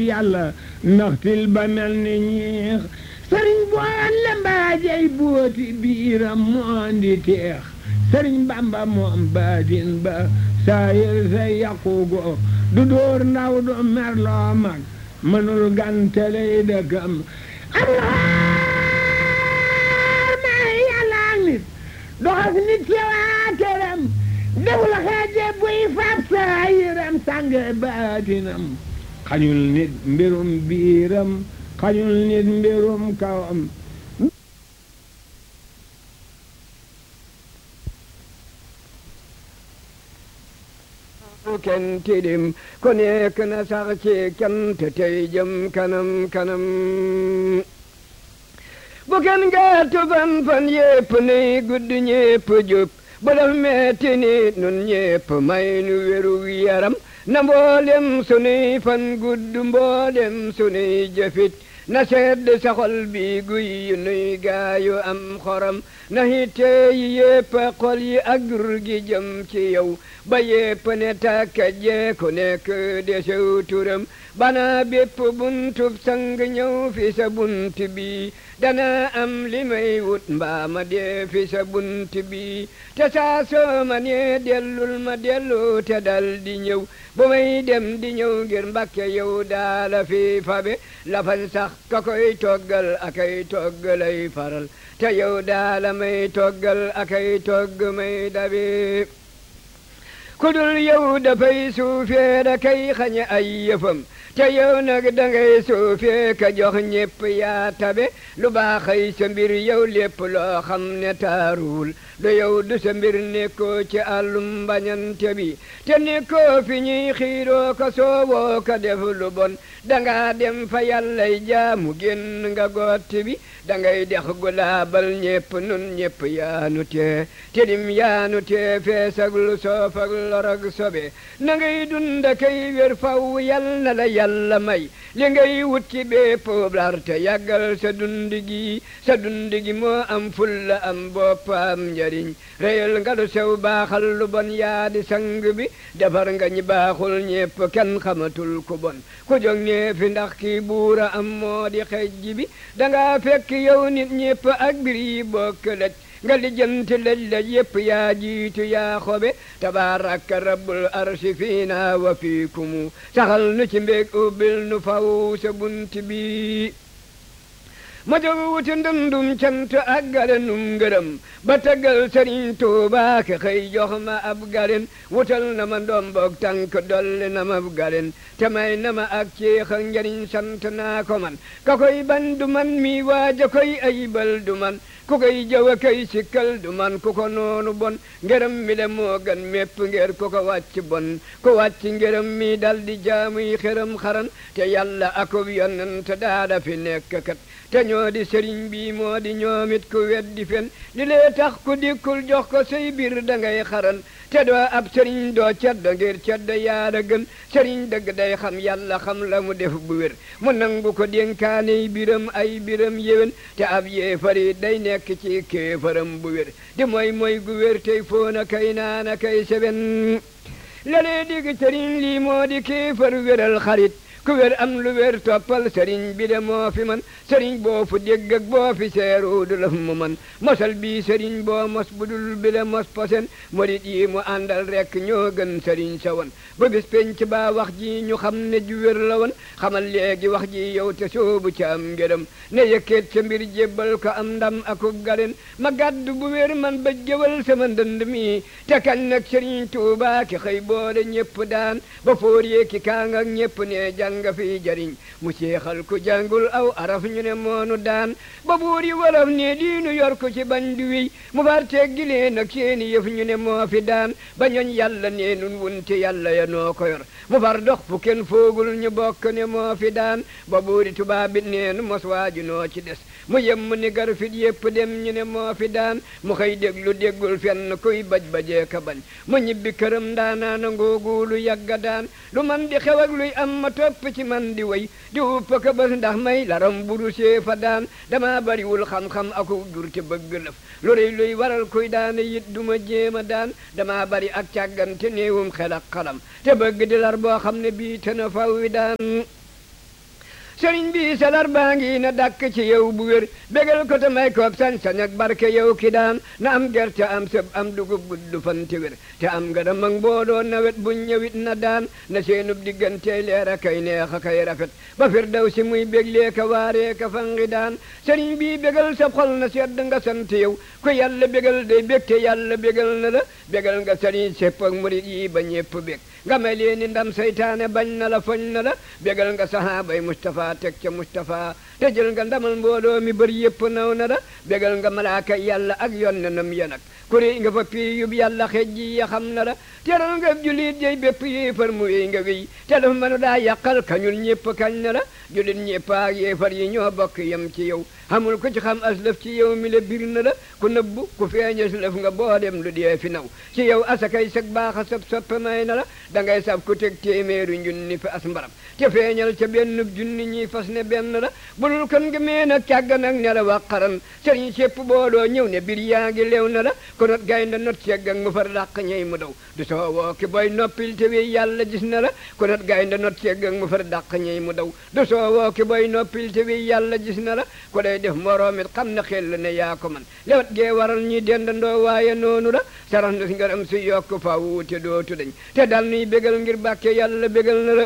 yàlla ndaxtil ba mel ni ñiix sëriñ boon la mbaajey booti biiram moon di teex sëriñ bamba moom baatin ba saayir say yaqugo du dóor ndaw du merloo mag mënul ganteley dëkkam am may yàlla nit doxas nit ci waa këram deful xeeje buy fab saayiram sànge baatinam xañul nit mbirum biiram xañul nit mbirum kawam kenn tilim ku nekk na sax ci cant tey jëm kanam kanam bu kenn gàttu fan fan yépp nuy gudd ñépp jub bu daf metti ni nun ñépp may nu wéru yaram na mboolem sunuy fan gudd mboolem sunuy jëfit na sedd saxol bi guy nuy gaayu am xoram na hitte yi yépp xol yi ak dur gi jëm ci yow ba yépp ne tàkka jee ku nekk desew turam bana bépp buntub sang ñëw fi sa bunt bi dana am li may wut mbaa ma dee fi sa bunt bi te saa soo ma nee dellul ma dellu te dal di ñëw bu may dem di ñëw ngir mbakke yow daala fi fabe lafan sax ka koy toggal akay toggalay faral te yow daala may toggal akay togg may dabe kudul yow dafay suufee da kay xañe ay yëfam te yow nag dangay suufee ka jox ñépp yaa tabe lu baaxay sa mbir yow lépp loo xam ne taaruwul du yow du sa mbir nekkoo ci àllum mbañante bi te nekkoo fi ñuy xiiroo ko soowoo ko def lu bon danga dem fa yàllay jaamu génn nga gotti bi dangay dex gu laabal ñépp nun ñépp yaanu tee tilim yaanu tee feesag lu soofag lorog sobe na ngay dunda kay wér faw yal na la yàlla may li ngay wut ci bépp lar te yàggal sa dund gi sa dund gi moo am fulla am bopp am njariñ réyal nga lu sew baaxal lu bon yaa di sang bi defar nga ñi baaxul ñépp kenn xamatul ku bon ku jóg ñee fi ndax kii buura am moo di xejj bi danga fekk yow nit ñépp ak bir yi bokk lëj nga lijjanti lëj lëj yépp yaa jiitu yaa xobe tabaaraka rabbul arsi fiina wa fiikumu saxal nu ci mbéeg ubbil nu faw sa bunt bi ma jóg wuti ndundum cant ak galenum ngërëm ba taggal sëriñ Tuuba ke xëy jox ma ab galen wutal na ma ndomboog tànk dolli na ma ab galen te may na ma ak ceex ak njariñ sant naa ko man ka koy ban du man mi waaja koy ayibal du man ku koy jëw a koy sikkal du man ku ko noonu bon ngërëm mi le moo gan mépp ngir ku ko wàcc bon ku wàcc ngërëm mi dal di jaamuy xëram xaran te yàlla akub yonent daada fi nekk kat te ñoo di sëriñ bi moo di ñoomit ku weddi fen li lee tax ku dikkul jox ko say biir da ngay xaran te doo ab sëriñ doo ceddo ngir ceddo yaara gën sëriñ dëgg day xam yàlla xam la mu def bu wér mu nangu ko dénkaaney biram ay biram yéwén te ab yéefari day nekk ci kéefaram bu wér di mooy mooy gu wér tey foona kay naana kay seben lalee digg sëriñ lii moo di kéefar wéral xarit ku wér am lu wér toppal sëriñ bi de moo fi man sëriñ boo fu dégg ak boo fi seeru du la mu man mosal bii sëriñ boo mos budul bi de mos posen murit yi mu àndal rekk ñoo gën sëriñ sa woon ba bis penc baa wax ji ñu xam ne ju wér la woon xamal léegi wax ji yow te soobu ca am ngërëm ne yëkkeet sa mbir jébbal ko am ndam akub galen ma gàddu bu wér man ba jëwal sama ndënd mi te kañ nag sëriñ Tuubaa ki xëy boole ñépp daan ba fóor yee ki kaang ak ñépp ne jàng nga fi jariñ mu seexal ku jàngul aw araf ñu ne moonu daan ba buur yi wolof ne diinu yor ko ci bañ du wiy mu far teggi leen ak seeni yëf ñu ne moo fi daan ba ñooñ yàlla nee nun wunte yàlla ya noo ko yor mu far dox fu kenn foogul ñu bokk ne moo fi daan ba buuri tubaab bi nee nu mos waaju noo ci des mu yem ni gar fit yépp dem ñu ne moo fi daan mu xëy déglu déggul fenn kuy baj bajee ka bañ mu ñibbi këram ndaanaana ngoogu lu yàgga daan lu man di xew ak luy am ma topp ci man di way di uppa ka bés ndax may laram buru see fa daan dama bariwul xam-xam aku dur te bëgg lëf lu rëy luy waral kuy daane yit duma jéema daan dama bari ak càggante néewum xel ak xalam te bëgg di lar boo xam ne bii te na faw wi daan sëriñ bi salar baa ngi na dàkk ci yow bu wér bégal ko te may koob sañ-sañ ak barke yow ki daan na am gerte am sëb am dugub gudd fan te wér te am nga dem ak mbooloo nawet buñ ñëwit na daan na seenub diggante leer a kay neex a kay rafet ba fir daw si muy béglee ka waaree ka fangi daan sëriñ bi bégal sa xol na sedd nga sant yow ko yàlla bégal day bég te yàlla bégal na la bégal nga sëriñ sépp ak murit yi ba ñépp bég nga may leen ni ndam saytaane bañ na la foñ na la bégal nga sahaabay Mustafa teg ca Mustafa te jël nga ndamal mbooloo mi bër yépp naw na la bégal nga malaaka yàlla ak yonnenam ya nag kuri nga fa pii yub yàlla xej ji ya xam na la teral nga julit jey bépp yéefar mu wéy nga wéy te dafa mënu daa yàqal kañul ñépp kañ na la julit ñépp ak yéefar yi ñoo bokk yem ci yow xamul ku ci xam aslëf ci yow mi la bir na la ku nëbbu ku feeña lëf nga boo dem lu dee fi naw ci yow asakay sag baaxa sab soppe may na la da ngay sab ku teg téeméeru junni fi as mbaram te feeñal ca benn junni ñi fas ne benn la bulul kon nga mee nag càggan ak ne la waqaran sëriñ sépp booloo ñëw ne bir yaa ngi lew na la ko not gaynde not segg ak mu far dàq ñey mu daw du soo woo ki boy noppil te wi yàlla gis na la ko not gaynde not segg ak mu far dàq ñey mu daw du soo woo ki boy noppil te wi yàlla gis na la ko day def moroomit xam na xel ne yaa ko man lewat gee waral ñi dendandoo waaye noonu la sarax na si ngaram si yokk faw te dootu dañ te dal nuy bégal ngir bàkke yàlla bégal na la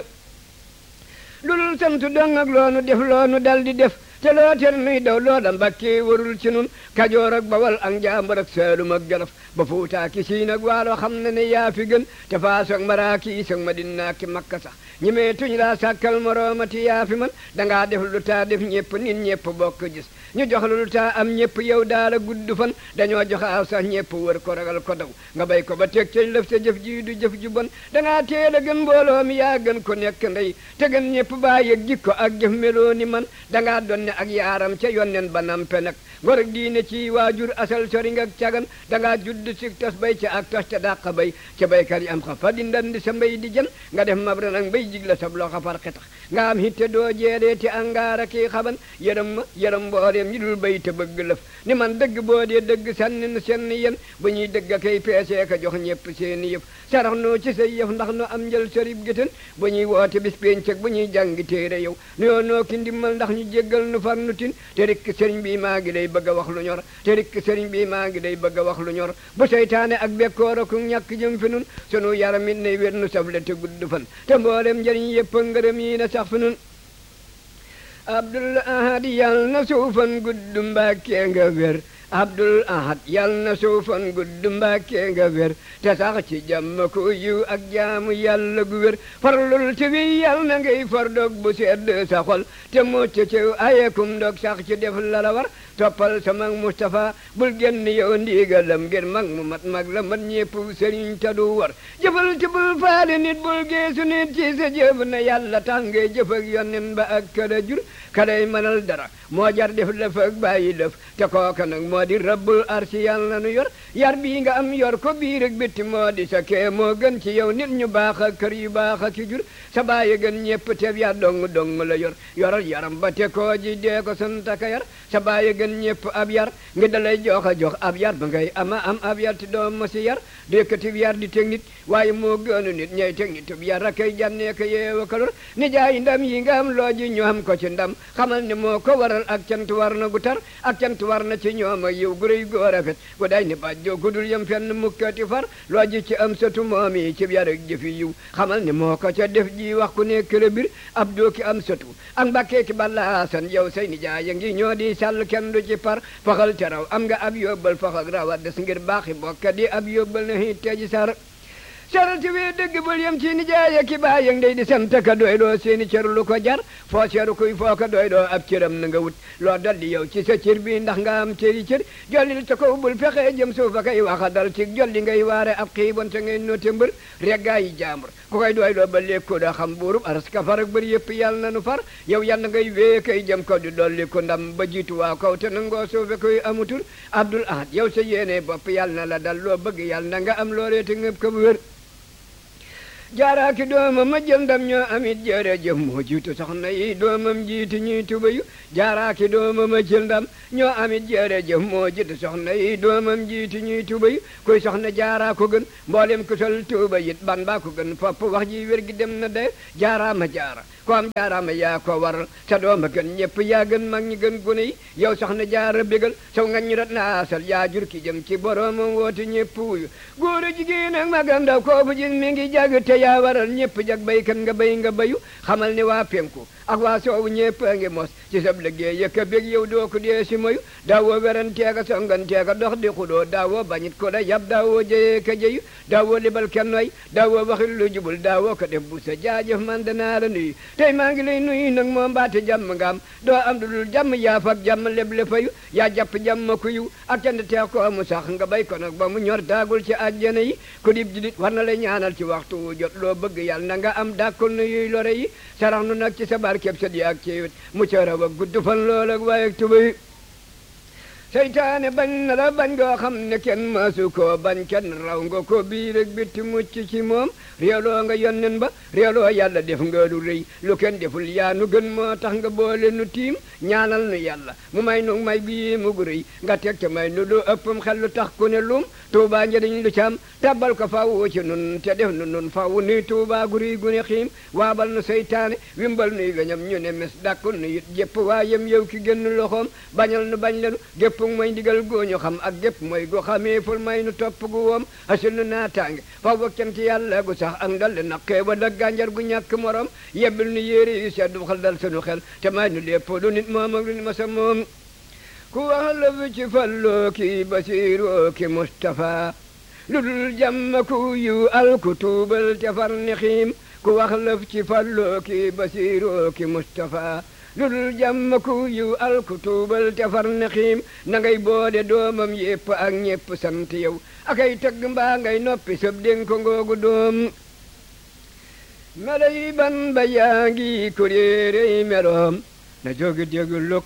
lu dul sant dong ak loonu def loonu dal di def te loo ter nuy daw loola mbàkkee warul ci nun kajoor ak bawal ak njàmbur ak saalum ak jolof ba fuutaa ki siin ak waalo xam na ne yaa fi gën te faas ak maraaki is ak madina ki makka sax ñi mee tuñ laa sàkkal moroomati yaa fi man dangaa def lu taa def ñépp nit ñépp bokk gis ñu jox lu taa am ñépp yow daala gudd fan dañoo jox aw sax ñépp wër ko ragal ko daw nga bay ko ba teg ca lëf sa jëf ji du jëf ju bon dangaa teel a gën mbooloo mi yaa gën ko nekk ndey te gën ñépp baa yëg jikko ak jëf meloo ni man dangaa doon ak yaaram ca yonnen ba nampe nag ngor ak diine ci waajur asal sori nga cagan dangaa judd si tas bay ca ak tas te dàq bay ca baykat yi am xa fa di ndandi sa mbay di jën nga def mabra nag mbay jigla sab loxo far xetax nga am hitte doo jeedee te angaara kii xaban yërëm ma yërëm mbooleem ñi dul bay te bëgg lëf ni man dëgg boo dee dëgg sànni nu senn yéen bu ñuy dëgg kay peesee ka jox ñépp seeni yëf sarax noo ci say yëf ndax nu am njël sarib gétén bu ñuy woote bis péncëg bu ñuy jàngi téere yow nuyoo noo ki ndimmal ndax ñu jéggal nu far nu tin te rikk sëriñ bi maa ngi day bëgg a wax lu ñor te rikk sëriñ bi maa ngi day bëgg a wax lu ñor bu seytaane ak bekkoor ak ñàkk jëm fi nun sunu yaram it nay wér nu safle te gudd fan te mboolem njëriñ yëpp ngërëm yi na sax fi nun abdul ahad yal na suufan gudd mbàkkee nga wér abdul ahad yal na suufan gudd mbàkkee nga wér te sax ci jàmm ku yiw ak jaamu yàlla gu wér farlul ci wi yal na ngay far dog bu sedd sa xol te mucc ci ayekum dog sax ci def la la war toppal sa mag Moustapha bul génn yow ndigalam ngir mag mu mat mag la mat ñépp sëriñ ta du war jëfal ci bul faale nit bul geesu nit ci sa jëf na yàlla tax ngay jëf ak yonnen ba ak kada jur kaday mënal dara moo jar def lëf ak bàyyi lëf te kooka nag moo di rabbul arsi yàlla nu yor yar bii nga am yor ko biir ak bitti moo di sa kee moo gën ci yow nit ñu baax ak kër yu baax ak ki jur sa bàyyi gën ñépp teef yaa dong dong la yor yoral yaram ba te koo ji dee ko santaka yar sa bàyyi gën ñépp ab yar ngi dalay jox a jox ab yar ba ngay ama am ab yar te doom ma si yar du yëkkati yar di teg nit waaye moo gënu nit ñay teg nit ab yar a kay jànnee ko yeewa ko lor ni jaay ndam yi nga am loo ji ñu am ko ci ndam xamal ne moo ko waral ak cant war na gu tar ak cant war na ci ñoom ak yow gu rëy gu rafet gu day ni bàjjoo gu dul yem fenn mukkati far loo ji ci am satu moom yi ci yar ak jëfi yiw xamal ne moo ko ca def ji wax ku nekk la bir ab doo ki am satu ak mbàkkee ki ballaasan yow say ni jaay ya ngi ñoo di sàll kenn du ci par faxal te raw am nga ab yóbbal faxal rawa des ngir baaxi bokka di ab yóbbal na hit teji sar sarati wi dëgg bul yem ci ni jaay ki baay yang day di sant ka doy doo seeni cër lu ko jar foo seeru kuy foo ko doy doo ab cëram na nga wut loo dolli yow ci sa cër bi ndax nga am cëri cër jollil ta kaw bul fexe jëm suuf a kay waxa dal ci jolli ngay waare ab xiibon te ngay noote mbër reggaa yi jaambur ku koy doy doo ba lékkoo daa xam buurub aras ka far ak bëri yëpp yàlla na nu far yow yàlla ngay wee kay jëm kaw di dolli ko ndam ba jiitu waa kaw te nangoo suufe koy amutul abdul ahad yow sa yéene bopp yàlla na la dal loo bëgg yàlla na nga am loolee te ngëb ko bu wér jaaraaki doomam ma jël ndam ñoo amit jërëjëf moo jiitu soxna yi doomam jiitu ñuy tubayu jaaraaki doomam ma jël ndam ñoo amit jërëjëf moo jiitu soxna yi doomam jiitu ñuy tubayu kuy soxna jaaraa ko gën mboolem ku sol tuuba yit ban baa ko gën fopp wax ji wér gi dem na de jaaraa ma jaara ko am jaaraama yaa ko waral sa dooma gën ñëpp yaa gën mag ñi gën gune yi yow soxna jaara bégal saw ngañ ñu rat naasal yaa jur ki jëm ci boroomam woote ñëpp wuyu góor a jigéen ak magam ndaw kooku gis mi ngi jag te yaa waral ñëpp jag baykat nga bay nga bayu xamal ni waa penku ak waa soowu ñëpp a ngi mos ci sab liggéey yëkka bég yow doo ko dee si moyu daawoo weranteeka songanteeka dox di xudoo daawoo bañit ko da yab daawoo jëyee ka jëyu daawoo libal kenn way daawoo waxil lu jubul daawoo ko def bu sa jaajëf man danaa la nuyu tey maa ngi lay nuyu nag moo mbaate jàmm nga am doo am du dul jàmm yaaf ak jàmm leb le fayu yaa jàpp jàmm ku yiw ak cant teex ko mu sax nga bay ko nag ba mu ñor daagul ci àjjana yi ku dib jidit war na lay ñaanal ci waxtu wu jot loo bëgg yàlla na nga am dàkkul nu yuy lore yi sarax nu nag ci sa barkeb sa di ak ci wet mu cëraw ak gudd fan lool ak waaye ak tubay seytaane bañ na la bañ goo xam ne kenn maasu koo bañ kenn raw nga ko biir ak bitti mucc ci moom réeloo nga yonnen ba réeloo yàlla def nga lu rëy lu kenn deful yaa nu gën moo tax nga boole nu tiim ñaanal nu yàlla mu may nu may bii mu gu rëy nga teg te may nu lu ëppam xel lu tax ku ne lum tuubaa njëriñ lu cam tabbal ko fawu ci nun te def nu nun fawu nuy tuubaa gu rëy gu ne xiim waabal nu seytaane wimbal nuy gañam ñu ne mes dàkkul nu it jépp waayam yow ki génn loxoom bañal nu bañ lenu gépp mooy ndigal gooñu xam ak gépp mooy gu xamee ful may nu topp gu woom asul nu naataange faw ba cant yàlla gu sax ak ndal de naqee ba dag gànjar gu ñàkk morom yebbil nu yéeri yu seddu xel dal sunu xel te may nu lépp lu nit moom ak lu nit masa moom ku wax la fi ci falloo ki basiiroo ki Mustafa lu dul jàmm ku yu al ku tuubal te far ni xiim ku wax la fi ci falloo ki basiiroo ki Mustafa lu dul jàmm ku yu al ku tuubal te far ni xiim na ngay boole doomam yépp ak ñépp sant yow akay tëgg mbaa ngay noppi sëb dénk ko ngoogu doom melay ban ba yaa ngi kuréerey meloom na jógi déglu